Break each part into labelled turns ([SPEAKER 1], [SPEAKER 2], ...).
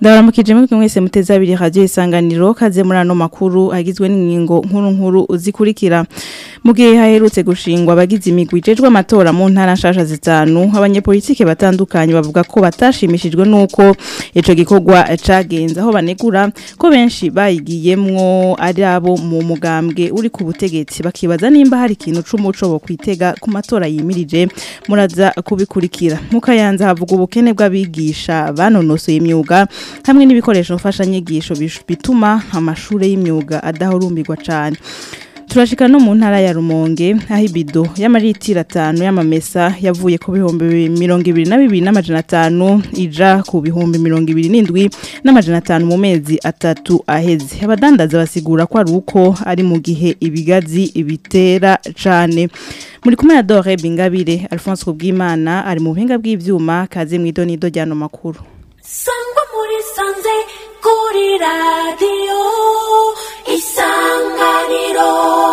[SPEAKER 1] ndabaramukije mwebwe mwese muteze abiri radio isanganiro kaze muri ano makuru agizwe n'ingingo nkuru nkuru uzikurikira mu gihe haherutse gushingwa abagize imigwi ijejwe amatora mu ntara nshasha zitanu abanyepolitike batandukanye bavuga ko batashimishijwe nuko ico gikorwa cagenze aho banegura ko benshi bayigiyemwo ari abo mu mugambwe uri ku butegetsi bakibaza nimba hari ikintu c'umuco bo kwitega ku matora yimirije muraza kubikurikira mukayanza havuga ubukene bw'abigisha banonosoye imyuga hamwe n'ibikoresho mfashanyigisho bituma amashure y'imyuga adahurumbirwa cane turashika no mu ntara ya Rumonge aho ibido y'amaritiro atanu y'amamesa yavuye ku bihumbi mirongo ibiri na bibiri n'amajana atanu ija ku bihumbi mirongo ibiri n'indwi n'amajana atanu mu mezi atatu aheze abadandaza basigura ko ari uko ari mu gihe ibigazi bitera cane muri kumwe na Dore Bingabire Alphonse Kubwimana ari mu buhinga bw'ivyuma kaze mw'idonido ryano makuru
[SPEAKER 2] sangwa muri sanze kuri radiyo isanganiro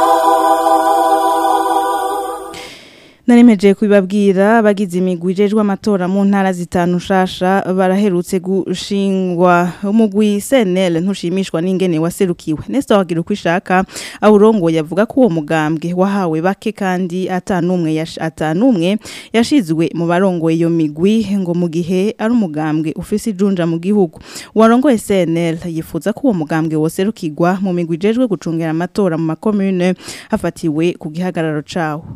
[SPEAKER 1] Naremeje kubibabwira abagize imigwi ijejwe amatora mu ntara zitanu shasha baraherutse gushingwa umugwi CNL ntushimishwa n'ingene waserukiwe Nestor wagira uko ishaka awurongo yavuga ko uwo mugambwe wahawe bake kandi atanumwe yash, atanumwe yashizwe mu barongoye iyo migwi ngo mu gihe ari umugambwe ufise ijunja mu gihugu warongoye CNL yifuza ko uwo mugambwe woserukirwa mu migwi ijejwe gucungera amatora mu makomune hafatiwe ku gihagararo cawo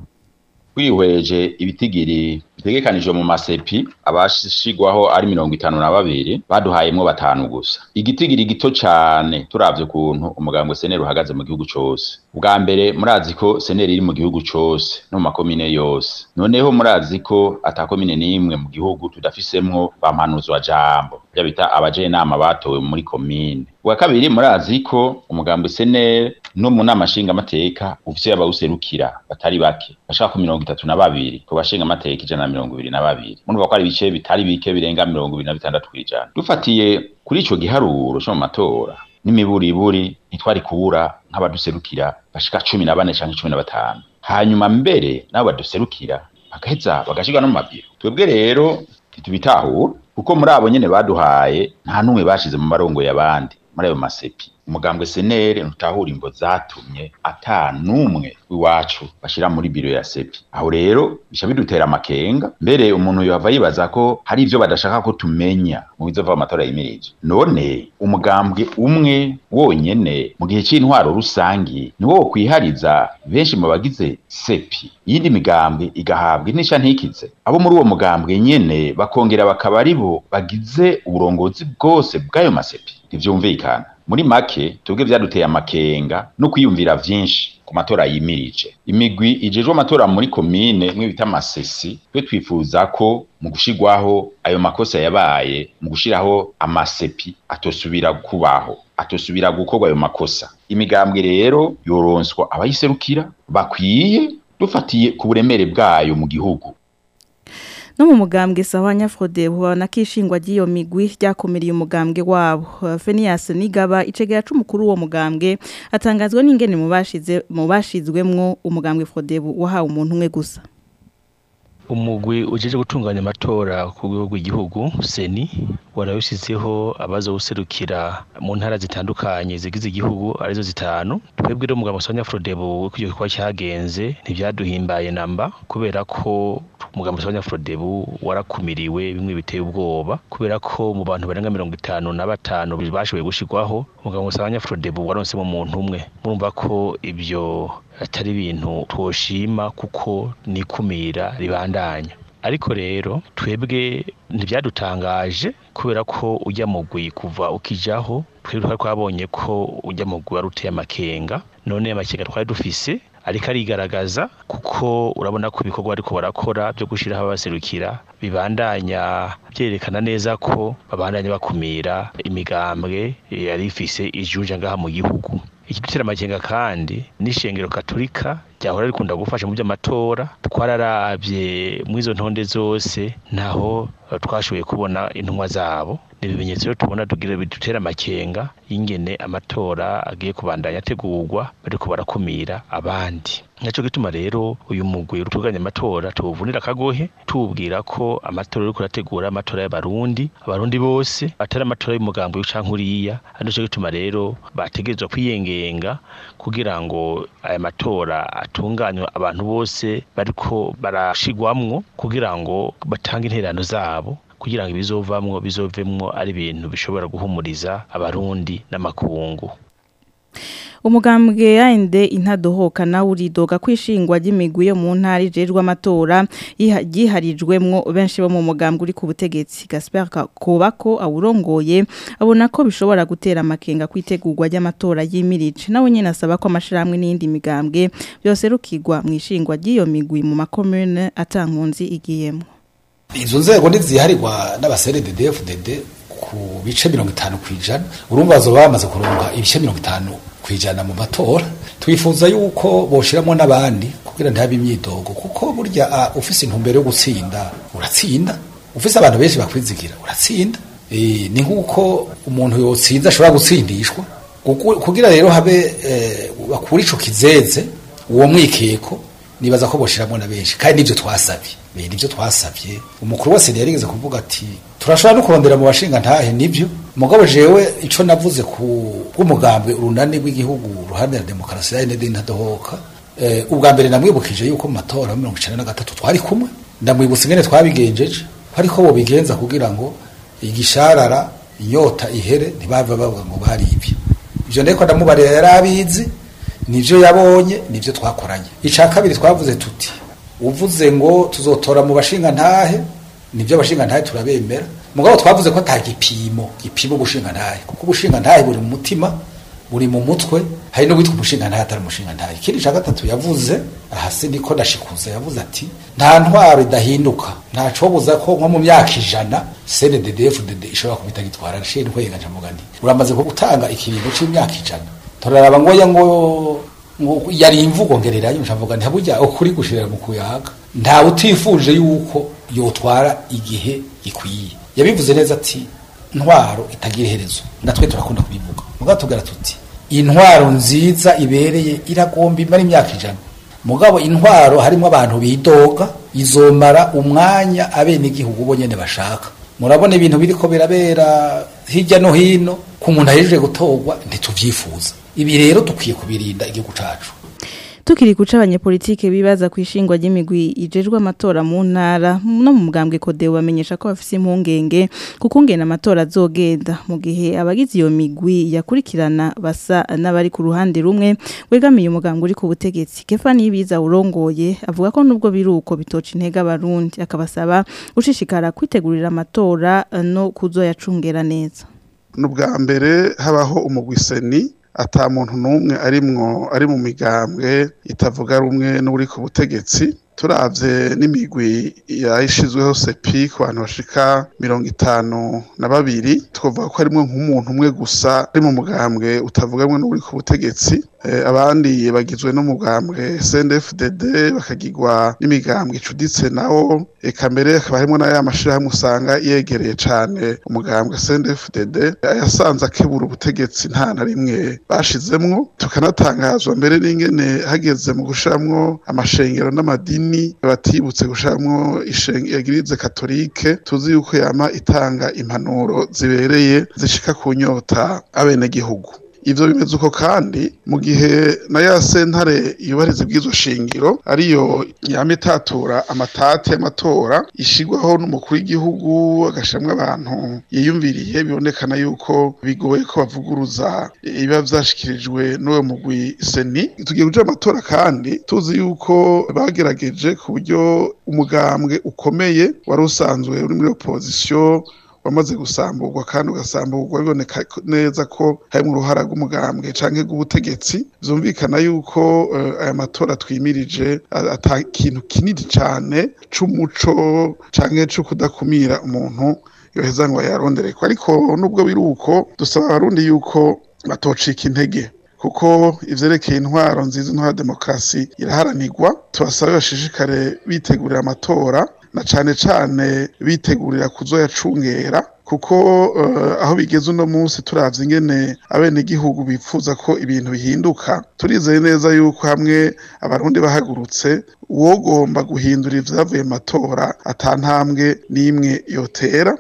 [SPEAKER 3] twihweje ibitigiri bitegekanijwe mu masepi abashigwaho ari mirongo itanu na babiri baduhayemwo batanu gusa igitigiri gito cane turavye ukuntu umugambwe seneri uhagaze mu gihugu cose ubwa mbere murazi ko seneri iri mu gihugu cose no mu makomine yose noneho murazi ko ata komine n'imwe mu gihugu tudafisemwo bampanuzwa jambo bya bita abajenama batowe muri komine ubwa kabiri murazi ko umugambwe seneri no mu nama nshingamateka ufise abawuserukira batari bake bashaka ku mirongo itatu na babiri ku bashingamateka ijana na mirongo ibiri na babiri murumva ko ari ibice bitari bike birenga mirongo ibiri na bitandatu kw'ijana dufatiye kuri ico giharuro co mu matora n'imiburiburi ntitwari kubura nk'abaduserukira bashika cumi na bane canke cumi na batanu hanyuma mbere nabo baduserukira bagaheza bagashirwa no mu mabiro twebwe rero ntitubitahura kuko muri abo nyene baduhaye nta n'umwe bashize mu marongo y'abandi muri ayo masepi umugambwe senere ntutahura imvo zatumye ata n'umwe w'iwacu bashira muri biro ya sepi aho rero bisha bidutera amakenga mbere umuntu yava yibaza ko hari ivyo badashaka ko tumenya mu bizova amatora yimirije none umugambwe umwe wonyene mu gihe c'intwaro rusangi ni wo kwihariza benshi mu bagize sepi iyindi migambwe igahabwa inisha ntikize abo muri uwo mugambwe nyene bakongera bakaba ari bo bagize uburongozi bwose bw'ayo masepi ntivyumvikana muri make tubwe vyaduteye amakenga no kwiyumvira vyinshi ku matora yimirije imigwi ijejwe amatora muri komine mwe bita amasesi twe twifuza ko mu gushirwaho ayo makosa yabaye mu gushiraho amasepi atosubira kubaho atosubira gukorwa ayo makosa imigambwe rero yoronswa abayiserukira bakwiye dufatiye ku buremere bwayo mu gihugu
[SPEAKER 1] no mu mugambwe sawa nyafrode bubana kishingwa giyo migwi ryakomereye umugambwe wabo Fenias Nigaba icegera c'umukuru wo mugambwe atangazwa n'ingene mu bashize mu bashizwemwo umugambwe Frodebu wahawe umuntu umwe gusa
[SPEAKER 4] umugwi ujeje gutunganya amatora ku rwego rw'igihugu seni warawushyizeho abaza guserukira mu ntara zitandukanye zigize igihugu arizo zitanu twebwe rero umugabo Sonia Frodebu icyo gikorwa cyagenze ntibyaduhimbaye namba kubera ko umugambi Sonia Frodebu warakumiriwe bimwe biteye ubwoba kubera ko mu bantu barenga mirongo itanu na batanu bashoboye gushirwaho umugambi Sonia Frodebu waronsemo umuntu umwe murumva ko ibyo atari ibintu twoshima kuko nikumira ribandanya ariko rero twebwe ntibyadutangaje kubera ko ujya mugwi kuva ukijaho twebwe twari twabonye ko ujya mugwi wari uteye amakenga none amakenga twari dufise ariko arigaragaza kuko urabona ko ibikorwa ariko barakora byo gushyiraho abaserukira bibandanya byerekana neza ko babandanya bakumira imigambwe yari ifise ijunja ngaha mu gihugu ikidutera amakenga kandi n'ishengero katolika ryahora rikunda gufasha mu by'amatora twararavye mu izo ntonde zose naho twashoboye kubona intumwa zabo ni ibimenyetso rero tubona tugira bidutera amakenga y'ingene amatora agiye kubandanya ategurwa bariko barakumira abandi naco gituma rero uyu mugwi utunganya amatora tuwuvunira akagohe tuwubwira ko amatora uriko urategura amatora y'abarundi abarundi bose atari amatora y'umugambi canke uriya ari naco gituma rero bategerezwa kwiyengenga kugira ngo aya matora atunganywe abantu bose bariko barashigwamwo kugira ngo batange intererano zabo kugira ngo ibizovamwo bizovemwo ari ibintu bishobora guhumuriza abarundi n'amakungu
[SPEAKER 1] umugambwe yande intadohoka nawe uridoga kwishingwa ry'imigwi yo mu ntara ijejwe amatora yiharijwemwo benshi bo mu mugambwe uri ku butegetsi Gaspard Kobako awurongoye abona ko bishobora gutera amakenga kwitegurwa ry'amatora yimirije nawe nyene asaba ko amashiramwe n'indi migambwe byose rukigwa mu ishingwa ry'iyo migwi mu makomune atankunzi igiyemwo
[SPEAKER 5] izo nzego ntiziharirwa n'abaserededefudede ku bice mirongo itanu ku ijana urumva bazoba bamaze kuronka ibice mirongo itanu ku ijana mu matora twifuza yuko boshiramo n'abandi kugira ntihabe imyidogo kuko burya ufise intumbero yo gutsinda uratsinda ufise abantu benshi bakwizigira uratsinda e, ni nk'uko umuntu yotsinze ashobora gutsindishwa kugira rero habe e, bakura ico kizeze uwo mwikeko nibaza ko boshiramo na benshi kandi nivyo twasabye nivyo twasabye umukuru wa seni yarigeze kuvuga ati turashobora no kurondera mu bashinga ntahe nivyo mugabo jewe ico navuze ku bw'umugambwe urunani rw'igihugu ruhande ya demokarasi ya ND ntadohoka eh, ubwa mbere namwibukije yuko mu matora ya 1993 twari kumwe ndamwibutsa ingene twabigenjeje ariko bo bigenza kugira ngo igisharara inyota ihere ntibave bavuga ngo bari ibyo ivyo ndeko ndamubarira yarabizi nivyo yabonye nivyo twakoranye ica kabiri twavuze tuti uvuze ngo tuzotora mu bashinga ntahe nivyo abashinga ntahe turabemera mugabo twavuze ko ata gipimo gipimo ubushinga ntahe kuko ubushinga ntahe buri mu mutima buri mu mutwe hari no witwa umushinga ntahe atari umushinga ntahe ikindi ca gatatu yavuze ahasi niko ndashikuza yavuze ati nta ntwaro idahinduka nta cobuza ko nko mu myaka ijana CNDD-FDD ishobora kubita gitwara nshinzwe nkaca mvuga nti uramaze ko gutanga ikiringo c'imyaka ijana turaraba ngo ngo ngo yari imvugo ngererayo nshavuga nti burya ukuri gushirira mu kuyaga nta utifuje yuko yotwara igihe gikwiye yabivuze neza ati ntwaro itagira iherezo natwe turakunda kubivuga mugabo tugara tuti intwaro nziza ibereye iragomba imara imyaka ijana mugabo intwaro harimo abantu bidoga izomara umwanya abenegihugu bo nyene bashaka murabona ibintu biriko birabera hirya no hino ku muntu ahejeje gutorwa ntituvyifuza ibi rero dukwiye kubirinda igihugu cacu
[SPEAKER 1] tukiri guca abanyepolitike bibaza ku ishingwa ry'imigwi ijejwe amatora mu ntara no mu mugambwe kodeo bamenyesha ko bafise impungenge kuko ngena amatora azogenda mu gihe abagize iyo migwi yakurikirana basa n'abari ku ruhande rumwe wegamiye umugambwe uri ku butegetsi Kefani Ibiza urongoye avuga ko nubwo biruko bitoca intege abarundi akabasaba gushishikara kwitegurira amatora no kuzoyacungera neza
[SPEAKER 6] n'ubwa mbere habaho umugwiseni ata muntu n'umwe arimwo ari mu migambwe itavuga rumwe n'uri ku butegetsi turavye n'imigwi yayishizweho sepi ku bantu bashika mirongo itanu na babiri twavuga ko harimwo nk'umuntu umwe gusa ari mu mugambwe utavuga rumwe n'uri ku butegetsi abandi bagizwe n'umugambwe CNDD-FDD bakagirwa n'imigambwe icuditse nawo eka mbere hakaba harimo n'aya mashirahamwe usanga yegereye cane umugambwe CNDD-FDD ayasanze akebura ubutegetsi nta na rimwe bashizemwo tukanatangazwa mbere n'ingene hageze mu gushiramwo amashengero n'amadini batibutse gushiramwo egirize katolike tuzi yuko yama itanga impanuro zibereye zishika ku nyota abenegihugu ivyo bimeze uko kandi mu gihe na ya sentare yubahiriza ibwizo shingiro ariyo yama itatura amatati y'amatora ishigwaho n'umukuru w'igihugu agashiramwo abantu yiyumviriye bibonekana yuko bigoye ko bavuguruza ibiba vyashikirijwe n'uwo mugwi seni tugiye kuja amatora kandi tuzi yuko bagerageje ku buryo umugambwe ukomeye wari usanzwe uri muri opozisiyo wamaze gusamburwa kandi ugasamburwa biboneka neza ko harimo uruhara rw'umugambwe canke rw'ubutegetsi vyumvikana yuko uh, aya matora twimirije ata kintu kinini cane c'umuco canke co kudakumira umuntu yoheza ngo yarondereko ariko nubwo biri uko dusaba abarundi yuko batocika intege kuko ivyerekeye intwaro nziza intwaro demokarasi iraharanirwa tubasabe bashishikare bitegurira amatora na cane cane bitegurira kuzoyacungera kuko uh, aho bigeze uno munsi turavye ingene abenegihugu bipfuza ko ibintu bihinduka turizeye neza yuko hamwe abarundi bahagurutse uwogomba guhindura ivyavuye mu matora atantambwe n'imwe yotera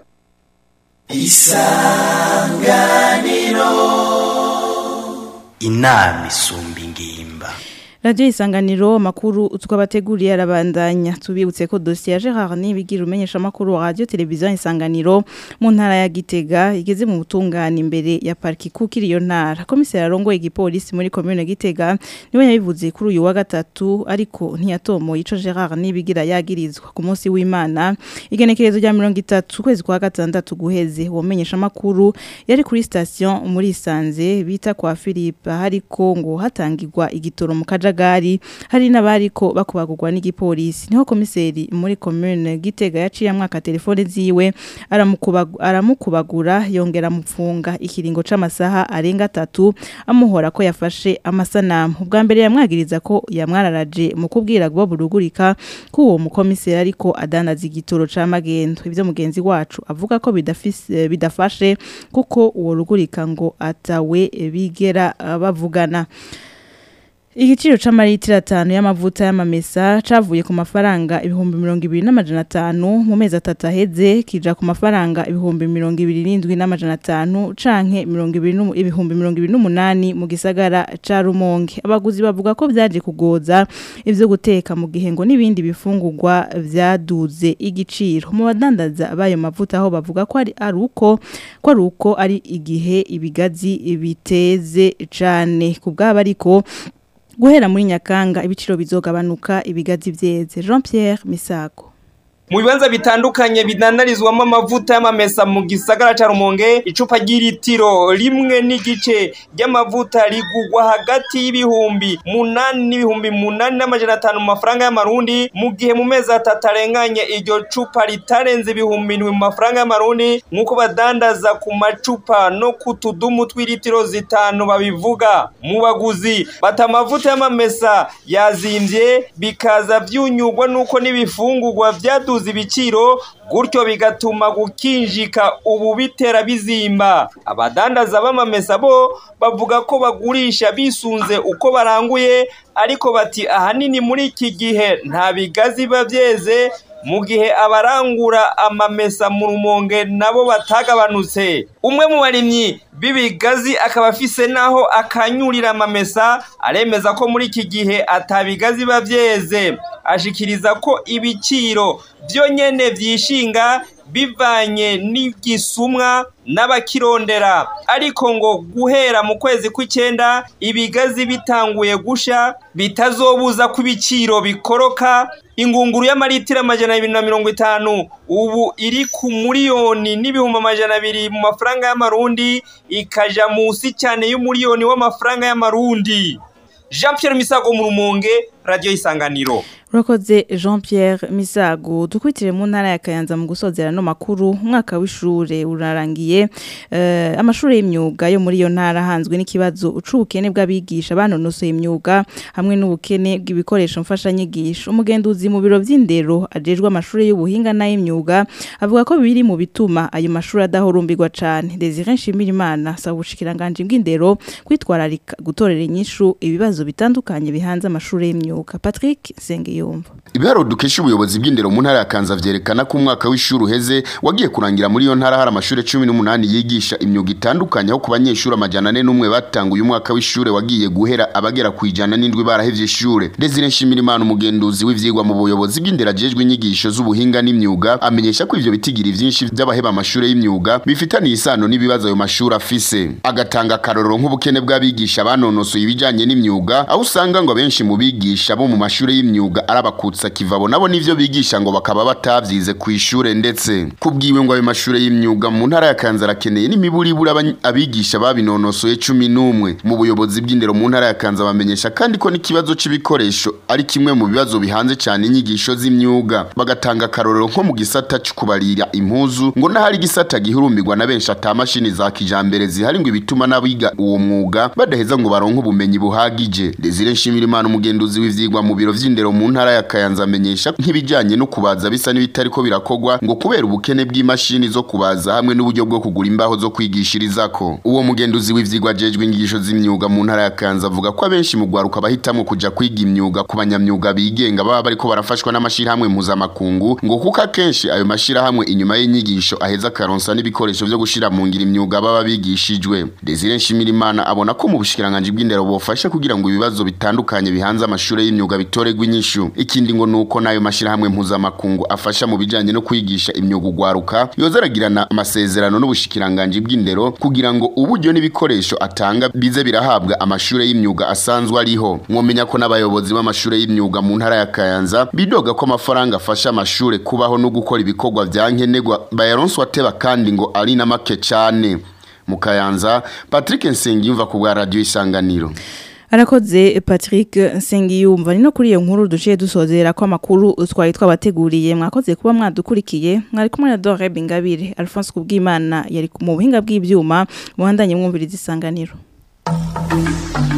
[SPEAKER 7] inama isumba ingimba
[SPEAKER 1] Radio isanganiro makuru twabateguriye arabandanya tubibutse ko dossier ya Gerard Nibigira umenyesha makuru wa radio television isanganiro mu ntara ya Gitega igeze mu butungane imbere ya parki kukiri iyo ntara komiseri arongo igipolisi muri commune Gitega niwe yabivuze kuri uyu wa gatatu ariko ntiyatomo ico Gerard Nibigira yagirizwa ku munsi w'Imana igenekerezo rya 30 kwezi kwa gatandatu guheze womenyesha makuru yari kuri station muri Sanze bita kwa Philippe hariko ngo hatangirwa igitoro mu kaja akajagari hari n'abariko bakubagurwa n'igipolisi niho komiseri muri commune Gitega yaciye mwaka telefone ziwe aramukubagura aramukubagura yongera mupfunga ikiringo c'amasaha arenga 3 amuhora ko yafashe amasanamu ubwa mbere yamwagiriza ko yamwararaje mu kubwira gwa burugurika ko uwo mukomiseri ariko adandaza igitoro ca magendo ivyo mugenzi wacu avuga ko bidafise bidafashe kuko uwo rugurika ngo atawe bigera uh, bavugana Igiciro c'amaritiro atanu y'amavuta y'amamesa cavuye ku mafaranga ibihumbi mirongo ibiri n'amajana atanu mu mezi atatu aheze kija ku mafaranga ibihumbi mirongo ibiri n'indwi n'amajana atanu canke mirongo ibiri n'umu- ibihumbi mirongo ibiri n'umunani mu gisagara ca Rumonge abaguzi bavuga ko vyaje kugoza ivyo guteka mu gihe ngo n'ibindi bifungurwa vyaduze igiciro mu badandaza bayo mavuta aho bavuga ko ari ari uko ko ari uko ari igihe ibigazi biteze cane ku bwaba ariko guhera muri nyakanga ibiciro bizogabanuka ibigazi vyeze Jean Pierre Misago
[SPEAKER 8] mu bibanza bitandukanye bidandarizwamo amavuta y'amamesa mu gisagara ca Rumonge icupa ry'ilitiro rimwe n'igice ry'amavuta rigugwa hagati y'ibihumbi munani n'ibihumbi munani n'amajana atanu mu mafaranga y'amarundi mu gihe mu mezi atatu arenganye iryo cupa ritarenze ibihumbi indwi mu mafaranga y'amarundi nk'uko badandaza ku macupa no ku tudumu tw'ilitiro zitanu babivuga mu baguzi bata amavuta y'amamesa yazimvye bikaza vyunyugwa nuko n'ibifungurwa vyaduze ibiciro gutyo bigatuma gukinjika ubu bitera bizimba abadandaza b'amamesa bo bavuga ko bagurisha bisunze uko baranguye ariko bati ahanini muri iki gihe nta bigazi biba vyeze mu gihe abarangura amamesa mu rumonge nabo batagabanutse umwe mu barimyi b'ibigazi akaba afise naho akanyurira amamesa aremeza ko muri iki gihe atabigazi biba vyeze ashikiriza ko ibiciro vyo nyene vyishinga bivanye n'igisumwa n'abakirondera ariko ngo guhera mu kwezi kw'icenda ibigazi bitanguye gusha bitazobuza ko ibiciro bikoroka ingunguru y'amaritiro amajana abiri na mirongo itanu ubu iri ku miliyoni n'ibihumbi amajana abiri mu mafaranga y'amarundi ikaja musi cyane y'umuriyoni w'amafaranga y'amarundi jean pierre misago mu rumonge radiyo isanganiro
[SPEAKER 1] Urakoze Jean Pierre Misago dukwitire mu ntara ya Kayanza mu gusozera no makuru umwaka w'ishure urarangiye eh, amashuri y'imyuga yo muri iyo ntara hanzwe n'ikibazo ucubukene bw'abigisha banonosoye imyuga hamwe n'ubukene bw'ibikoresho mfasha nyigisho umugenduzi mu biro vy'indero ajejwe amashuri y'ubuhinga n'ay'imyuga avuga ko biri mu bituma ayo mashuri adahurumbirwa cane Desire Nshimirimana saba ubushikiranganje bw'indero kwitwararika gutorera inyishu ibibazo bitandukanye bihanze amashuri y'imyuga Patrick Sengiyumva
[SPEAKER 9] Ibiharo dukesha ubuyobozi bw'indero mu ntara ya Kanza vyerekana ko umwaka w'ishuri uheze wagiye kurangira muri iyo ntara hari amashuri 18 yigisha imyuga itandukanye aho ku banyeshuri amajana ane n'umwe batanguye umwaka w'ishure wagiye guhera abagera ku ijana n'indwi barahevye ishure Desire Nshimirimana umugenduzi w'ivyigwa mu buyobozi bw'indero ajejwe inyigisho z'ubuhinga n'imyuga amenyesha ko ivyo bitigiri vyinshi vy'abaheba amashuri y'imyuga bifitaniye isano n'ibibazo ayo mashuri afise agatanga akarorero nk'ubukene bw'abigisha banonosoye ibijanye n'imyuga aho usanga ngo abenshi mu bigisha bo mu mashuri y'imyuga arabakutsa kivabo nabo nivyo bigisha ngo bakaba batavyize ku ishure ndetse kubwiwe ngo ayo mashuri y'imyuga mu ntara ya Kanza arakeneye n'imiburibura abany- abigisha babinonosoye cumi n'umwe mu buyobozi bw'indero mu ntara ya Kanza bamenyesha kandi ko n'ikibazo c'ibikoresho ari kimwe mu bibazo bihanze cyane inyigisho z'imyuga bagatanga akarorero nko mu gisata cyo kubarira impuzu ngo n'ahari igisata gihurumbirwa na benshi ata mashini za kijambere zihari ngo ibituma n'abiga uwo mwuga badaheza ngo baronke ubumenyi buhagije Desire Nshimirimana umugenduzi w'ivyigwa mu biro vy'indero mu ntara ya Kayanza amenyesha nk'ibijanye no kubaza bisa n'ibitariko birakogwa ngo kubera ubukene bw'imashini zo kubaza hamwe n'uburyo bwo kugura imbaho zo kwigishirizako uwo mugenduzi w'ivyigwa jejwe inyigisho z'imyuga mu ntara ya Kayanza avuga ko abenshi mu gwaruka bahitamwo kuja kwiga imyuga ku banyamyuga bigenga baba bariko barafashwa n'amashirahamwe mpuzamakungu ngo kuko akenshi ayo mashirahamwe inyuma y'inyigisho aheza akaronsa n'ibikoresho vyo gushira mu ngira imyuga baba bigishijwe Desire Nshimirimana abona ko mu bushikiranganje bw'indero bofasha kugira ngo ibibazo bitandukanye bihanze amashure y'imyuga bitoregwa inyishu ikindi ngo nuko nayo mashirahamwe mpuzamakungu afasha mu bijanye no kwigisha imyuga ugwaruka yoza aragirana amasezerano n'ubushikiranganje bw'indero kugira ngo uburyo n'ibikoresho atanga bize birahabwa amashure y'imyuga asanzwe ariho mwomenya ko n'abayobozi b'amashure y'imyuga mu ntara ya Kayanza bidoga ko amafaranga afasha amashure kubaho no gukora ibikorwa vya nkenerwa bayaronswa teba kandi ngo ari na make cane mu Kayanza Patrick Nsengiyumva ku bwa radio isanganiro
[SPEAKER 1] Arakoze Patrick Nsengiyumva ni no kuri iyo nkuru duciye dusozera ko amakuru twari twabateguriye mwakoze kuba mwadukurikiye mwari kumwe na Dore Bingabire Alphonse Kubwimana yari mu buhinga bw'ivyuma muhandanye mwumviriza isanganiro